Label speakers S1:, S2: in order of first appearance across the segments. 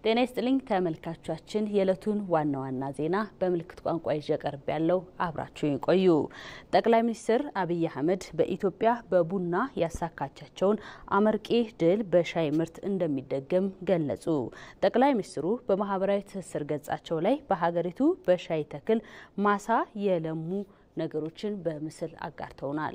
S1: ጤና ይስጥልኝ ተመልካቾቻችን፣ የዕለቱን ዋና ዋና ዜና በምልክት ቋንቋ ይዤ ቀርብ ያለው አብራችሁን ቆዩ። ጠቅላይ ሚኒስትር አብይ አህመድ በኢትዮጵያ በቡና ያሳካቻቸውን አመርቂ ድል በሻይ ምርት እንደሚደገም ገለጹ። ጠቅላይ ሚኒስትሩ በማህበራዊ ትስስር ገጻቸው ላይ በሀገሪቱ በሻይ ተክል ማሳ የለሙ ነገሮችን በምስል አጋርተውናል።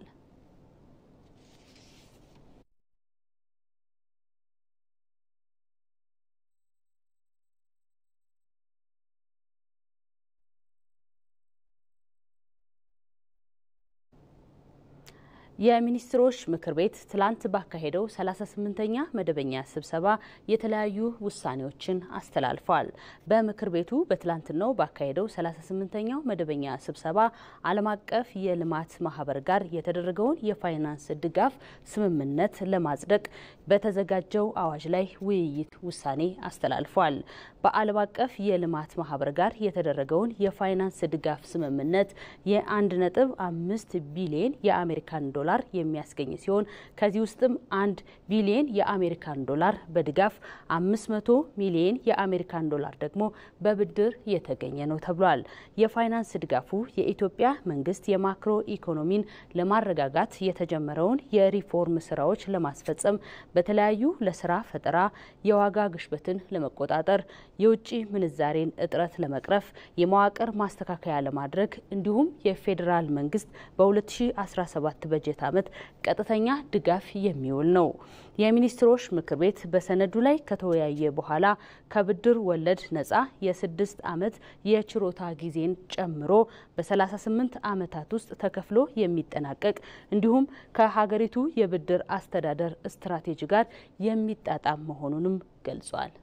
S1: የሚኒስትሮች ምክር ቤት ትላንት ባካሄደው 38ኛ መደበኛ ስብሰባ የተለያዩ ውሳኔዎችን አስተላልፏል። በምክር ቤቱ በትላንትናው ባካሄደው 38ኛው መደበኛ ስብሰባ ዓለም አቀፍ የልማት ማህበር ጋር የተደረገውን የፋይናንስ ድጋፍ ስምምነት ለማጽደቅ በተዘጋጀው አዋጅ ላይ ውይይት ውሳኔ አስተላልፏል። በዓለም አቀፍ የልማት ማህበር ጋር የተደረገውን የፋይናንስ ድጋፍ ስምምነት የአንድ ነጥብ አምስት ቢሊዮን የአሜሪካን ዶላር የሚያስገኝ ሲሆን ከዚህ ውስጥም አንድ ቢሊዮን የአሜሪካን ዶላር በድጋፍ አምስት መቶ ሚሊዮን የአሜሪካን ዶላር ደግሞ በብድር የተገኘ ነው ተብሏል። የፋይናንስ ድጋፉ የኢትዮጵያ መንግስት የማክሮ ኢኮኖሚን ለማረጋጋት የተጀመረውን የሪፎርም ስራዎች ለማስፈጸም በተለያዩ ለስራ ፈጠራ፣ የዋጋ ግሽበትን ለመቆጣጠር፣ የውጭ ምንዛሬን እጥረት ለመቅረፍ፣ የመዋቅር ማስተካከያ ለማድረግ እንዲሁም የፌዴራል መንግስት በ2017 በጀት ዓመት ቀጥተኛ ድጋፍ የሚውል ነው። የሚኒስትሮች ምክር ቤት በሰነዱ ላይ ከተወያየ በኋላ ከብድር ወለድ ነጻ የስድስት ዓመት የችሮታ ጊዜን ጨምሮ በ38 ዓመታት ውስጥ ተከፍሎ የሚጠናቀቅ እንዲሁም ከሀገሪቱ የብድር አስተዳደር ስትራቴጂ ጋር የሚጣጣም መሆኑንም ገልጿል።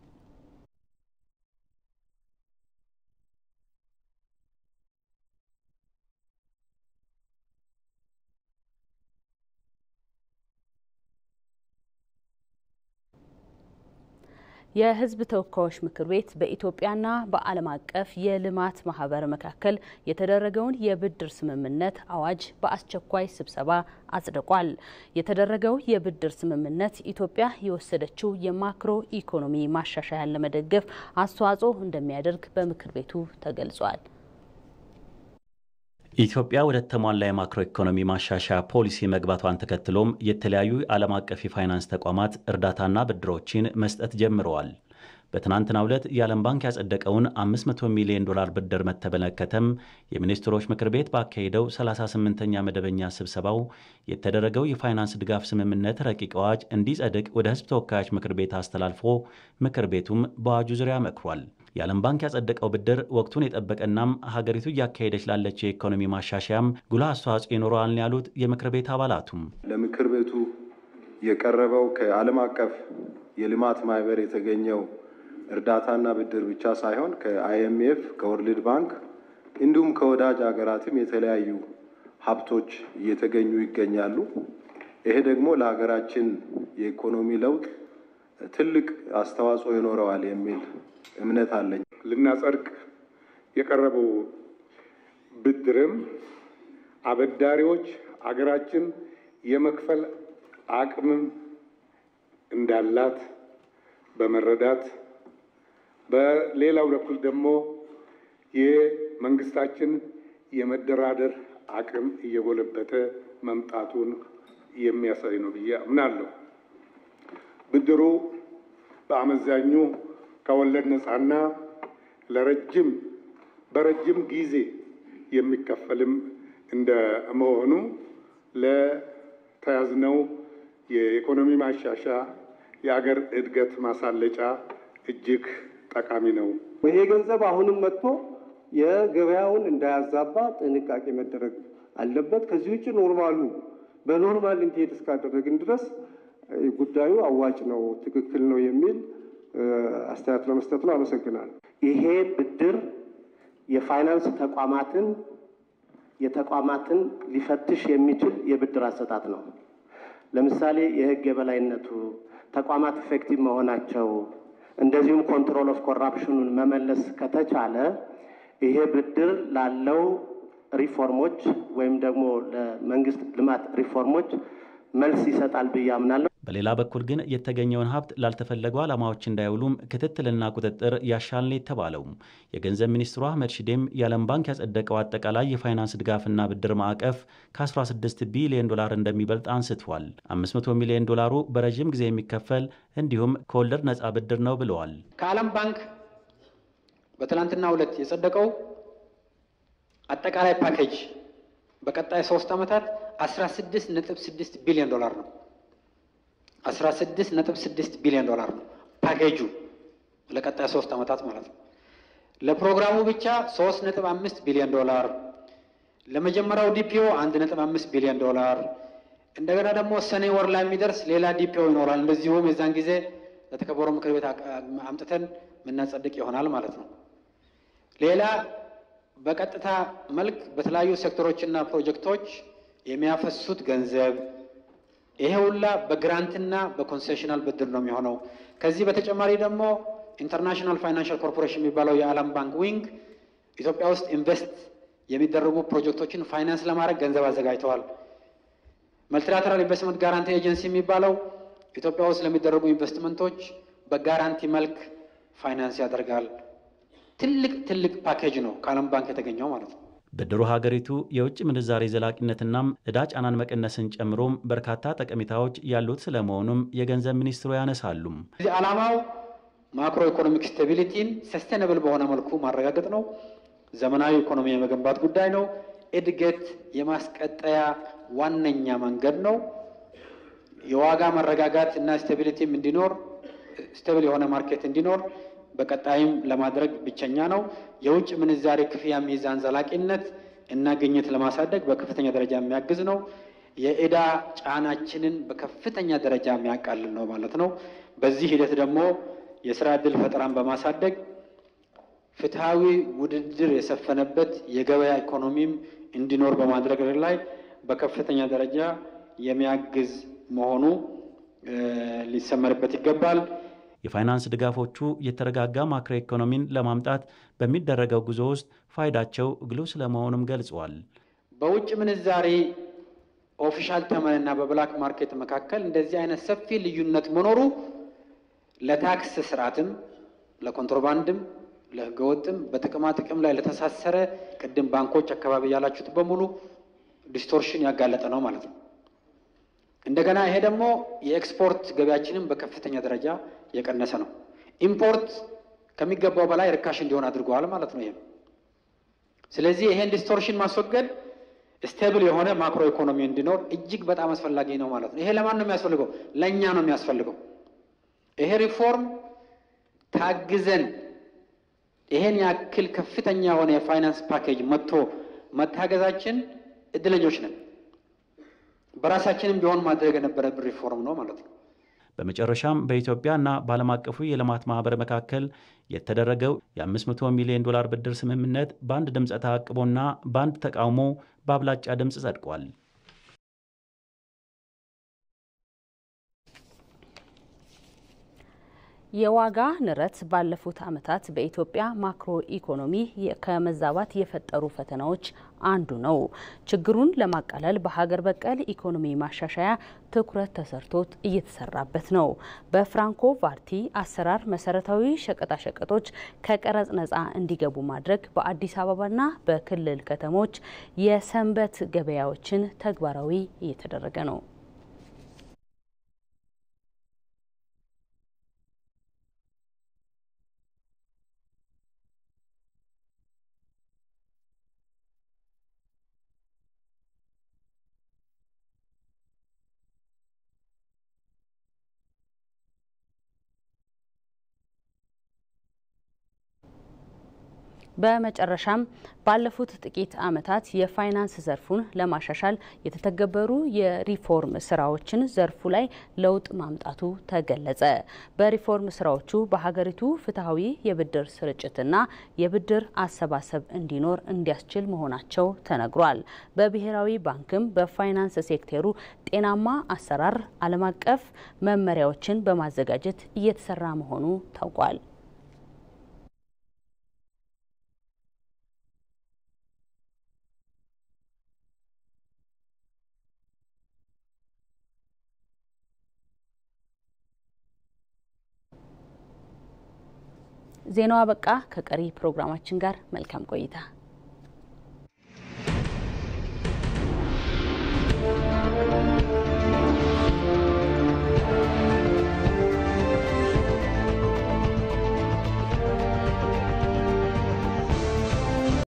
S1: የሕዝብ ተወካዮች ምክር ቤት በኢትዮጵያና በዓለም አቀፍ የልማት ማህበር መካከል የተደረገውን የብድር ስምምነት አዋጅ በአስቸኳይ ስብሰባ አጽድቋል። የተደረገው የብድር ስምምነት ኢትዮጵያ የወሰደችው የማክሮ ኢኮኖሚ ማሻሻያን ለመደገፍ አስተዋጽኦ እንደሚያደርግ በምክር ቤቱ ተገልጿል።
S2: ኢትዮጵያ ወደ ተሟላ የማክሮ ኢኮኖሚ ማሻሻያ ፖሊሲ መግባቷን ተከትሎም የተለያዩ ዓለም አቀፍ የፋይናንስ ተቋማት እርዳታና ብድሮችን መስጠት ጀምረዋል። በትናንትናው ዕለት የዓለም ባንክ ያጸደቀውን 500 ሚሊዮን ዶላር ብድር በተመለከተም የሚኒስትሮች ምክር ቤት ባካሄደው 38ኛ መደበኛ ስብሰባው የተደረገው የፋይናንስ ድጋፍ ስምምነት ረቂቅ አዋጅ እንዲጸድቅ ወደ ሕዝብ ተወካዮች ምክር ቤት አስተላልፎ ምክር ቤቱም በአዋጁ ዙሪያ መክሯል። የዓለም ባንክ ያጸደቀው ብድር ወቅቱን የጠበቀናም ሀገሪቱ እያካሄደች ላለችው የኢኮኖሚ ማሻሻያም ጉልህ አስተዋጽኦ ይኖረዋል ያሉት የምክር ቤት አባላቱም
S3: ለምክር ቤቱ የቀረበው ከዓለም አቀፍ የልማት ማህበር የተገኘው እርዳታና ብድር ብቻ ሳይሆን ከአይኤምኤፍ ከወርልድ ባንክ እንዲሁም ከወዳጅ ሀገራትም የተለያዩ ሀብቶች እየተገኙ ይገኛሉ። ይሄ ደግሞ ለሀገራችን የኢኮኖሚ ለውጥ ትልቅ አስተዋጽኦ ይኖረዋል የሚል እምነት አለኝ።
S4: ልናጸድቅ የቀረበው ብድርም አበዳሪዎች አገራችን የመክፈል አቅምም እንዳላት በመረዳት በሌላው በኩል ደግሞ የመንግስታችን የመደራደር አቅም እየጎለበተ መምጣቱን የሚያሳይ ነው ብዬ አምናለሁ። ብድሩ በአመዛኙ ከወለድ ነፃና ለረጅም በረጅም ጊዜ የሚከፈልም እንደ መሆኑ ለተያዝነው የኢኮኖሚ ማሻሻያ የአገር እድገት ማሳለጫ እጅግ ጠቃሚ ነው።
S5: ይሄ ገንዘብ አሁንም መጥቶ የገበያውን እንዳያዛባ ጥንቃቄ መደረግ አለበት። ከዚህ ውጭ ኖርማሉ በኖርማል እንዲሄድ እስካደረግን ድረስ ጉዳዩ አዋጭ ነው፣ ትክክል ነው የሚል አስተያየት ለመስጠት ነው። አመሰግናለሁ።
S6: ይሄ ብድር የፋይናንስ ተቋማትን የተቋማትን ሊፈትሽ የሚችል የብድር አሰጣጥ ነው። ለምሳሌ የሕግ የበላይነቱ ተቋማት ኢፌክቲቭ መሆናቸው እንደዚሁም ኮንትሮል ኦፍ ኮራፕሽኑን መመለስ ከተቻለ ይሄ ብድር ላለው ሪፎርሞች ወይም ደግሞ ለመንግስት ልማት ሪፎርሞች መልስ ይሰጣል ብዬ አምናለሁ።
S2: በሌላ በኩል ግን የተገኘውን ሀብት ላልተፈለጉ ዓላማዎች እንዳይውሉም ክትትልና ቁጥጥር ያሻል ነው የተባለው። የገንዘብ ሚኒስትሩ አህመድ ሺዴም የዓለም ባንክ ያጸደቀው አጠቃላይ የፋይናንስ ድጋፍና ብድር ማዕቀፍ ከ16 ቢሊዮን ዶላር እንደሚበልጥ አንስቷል። 500 ሚሊዮን ዶላሩ በረዥም ጊዜ የሚከፈል እንዲሁም ከወለድ ነፃ ብድር ነው ብለዋል።
S7: ከዓለም ባንክ በትናንትናው ዕለት የጸደቀው አጠቃላይ ፓኬጅ በቀጣይ ሶስት ዓመታት 16.6 ቢሊዮን ዶላር ነው። 16.6 ቢሊዮን ዶላር ነው ፓኬጁ ለቀጣይ ሶስት ዓመታት ማለት ነው። ለፕሮግራሙ ብቻ 3.5 ቢሊዮን ዶላር፣ ለመጀመሪያው ዲፒኦ 1.5 ቢሊዮን ዶላር፣ እንደገና ደግሞ ሰኔ ወር ላይ የሚደርስ ሌላ ዲፒኦ ይኖራል። እንደዚሁም የዛን ጊዜ ለተከበረው ምክር ቤት አምጥተን የምናጸድቅ ይሆናል ማለት ነው። ሌላ በቀጥታ መልክ በተለያዩ ሴክተሮችና ፕሮጀክቶች የሚያፈሱት ገንዘብ ይሄ ሁላ በግራንትና በኮንሴሽናል ብድር ነው የሚሆነው። ከዚህ በተጨማሪ ደግሞ ኢንተርናሽናል ፋይናንሻል ኮርፖሬሽን የሚባለው የዓለም ባንክ ዊንግ ኢትዮጵያ ውስጥ ኢንቨስት የሚደረጉ ፕሮጀክቶችን ፋይናንስ ለማድረግ ገንዘብ አዘጋጅተዋል። መልቲላተራል ኢንቨስትመንት ጋራንቲ ኤጀንሲ የሚባለው ኢትዮጵያ ውስጥ ለሚደረጉ ኢንቨስትመንቶች በጋራንቲ መልክ ፋይናንስ ያደርጋል። ትልቅ ትልቅ ፓኬጅ ነው ከዓለም ባንክ የተገኘው ማለት ነው።
S2: ብድሩ ሀገሪቱ የውጭ ምንዛሬ ዘላቂነትናም ዕዳ ጫናን መቀነስን ጨምሮም በርካታ ጠቀሜታዎች ያሉት ስለመሆኑም የገንዘብ ሚኒስትሩ ያነሳሉ።
S7: እዚህ ዓላማው ማክሮ ኢኮኖሚክ ስቴቢሊቲን ሰስቴነብል በሆነ መልኩ ማረጋገጥ ነው። ዘመናዊ ኢኮኖሚ የመገንባት ጉዳይ ነው። እድገት የማስቀጠያ ዋነኛ መንገድ ነው። የዋጋ መረጋጋት እና ስቴቢሊቲም እንዲኖር ስቴብል የሆነ ማርኬት እንዲኖር በቀጣይም ለማድረግ ብቸኛ ነው። የውጭ ምንዛሬ ክፍያ ሚዛን ዘላቂነት እና ግኝት ለማሳደግ በከፍተኛ ደረጃ የሚያግዝ ነው። የዕዳ ጫናችንን በከፍተኛ ደረጃ የሚያቃልል ነው ማለት ነው። በዚህ ሂደት ደግሞ የስራ ዕድል ፈጠራን በማሳደግ ፍትሐዊ ውድድር የሰፈነበት የገበያ ኢኮኖሚም እንዲኖር በማድረግ ላይ በከፍተኛ ደረጃ የሚያግዝ መሆኑ ሊሰመርበት ይገባል።
S2: የፋይናንስ ድጋፎቹ የተረጋጋ ማክሮ ኢኮኖሚን ለማምጣት በሚደረገው ጉዞ ውስጥ ፋይዳቸው ግሉ ስለመሆኑም ገልጸዋል።
S7: በውጭ ምንዛሬ ኦፊሻል ተመንና በብላክ ማርኬት መካከል እንደዚህ አይነት ሰፊ ልዩነት መኖሩ ለታክስ ስርዓትም፣ ለኮንትሮባንድም፣ ለህገወጥም በጥቅማ ጥቅም ላይ ለተሳሰረ ቅድም ባንኮች አካባቢ ያላችሁት በሙሉ ዲስቶርሽን ያጋለጠ ነው ማለት ነው። እንደገና ይሄ ደግሞ የኤክስፖርት ገበያችንን በከፍተኛ ደረጃ የቀነሰ ነው። ኢምፖርት ከሚገባው በላይ ርካሽ እንዲሆን አድርገዋል ማለት ነው። ይሄም ስለዚህ ይሄን ዲስቶርሽን ማስወገድ ስቴብል የሆነ ማክሮ ኢኮኖሚ እንዲኖር እጅግ በጣም አስፈላጊ ነው ማለት ነው። ይሄ ለማን ነው የሚያስፈልገው? ለእኛ ነው የሚያስፈልገው። ይሄ ሪፎርም ታግዘን ይሄን ያክል ከፍተኛ የሆነ የፋይናንስ ፓኬጅ መጥቶ መታገዛችን እድለኞች ነን። በራሳችንም ቢሆን ማድረግ የነበረብን ሪፎርም ነው ማለት ነው።
S2: በመጨረሻም በኢትዮጵያና በዓለም አቀፉ የልማት ማህበር መካከል የተደረገው የ500 ሚሊዮን ዶላር ብድር ስምምነት በአንድ ድምፀ ተአቅቦና በአንድ ተቃውሞ በአብላጫ ድምፅ ጸድቋል።
S1: የዋጋ ንረት ባለፉት ዓመታት በኢትዮጵያ ማክሮ ኢኮኖሚ ከመዛባት የፈጠሩ ፈተናዎች አንዱ ነው። ችግሩን ለማቃለል በሀገር በቀል ኢኮኖሚ ማሻሻያ ትኩረት ተሰርቶት እየተሰራበት ነው። በፍራንኮ ቫርቲ አሰራር መሰረታዊ ሸቀጣሸቀጦች ከቀረጽ ነጻ እንዲገቡ ማድረግ በአዲስ አበባና በክልል ከተሞች የሰንበት ገበያዎችን ተግባራዊ እየተደረገ ነው። በመጨረሻም ባለፉት ጥቂት ዓመታት የፋይናንስ ዘርፉን ለማሻሻል የተተገበሩ የሪፎርም ስራዎችን ዘርፉ ላይ ለውጥ ማምጣቱ ተገለጸ። በሪፎርም ስራዎቹ በሀገሪቱ ፍትሐዊ የብድር ስርጭትና የብድር አሰባሰብ እንዲኖር እንዲያስችል መሆናቸው ተነግሯል። በብሔራዊ ባንክም በፋይናንስ ሴክተሩ ጤናማ አሰራር ዓለም አቀፍ መመሪያዎችን በማዘጋጀት እየተሰራ መሆኑ ታውቋል። ዜናው አበቃ። ከቀሪ ፕሮግራማችን ጋር መልካም ቆይታ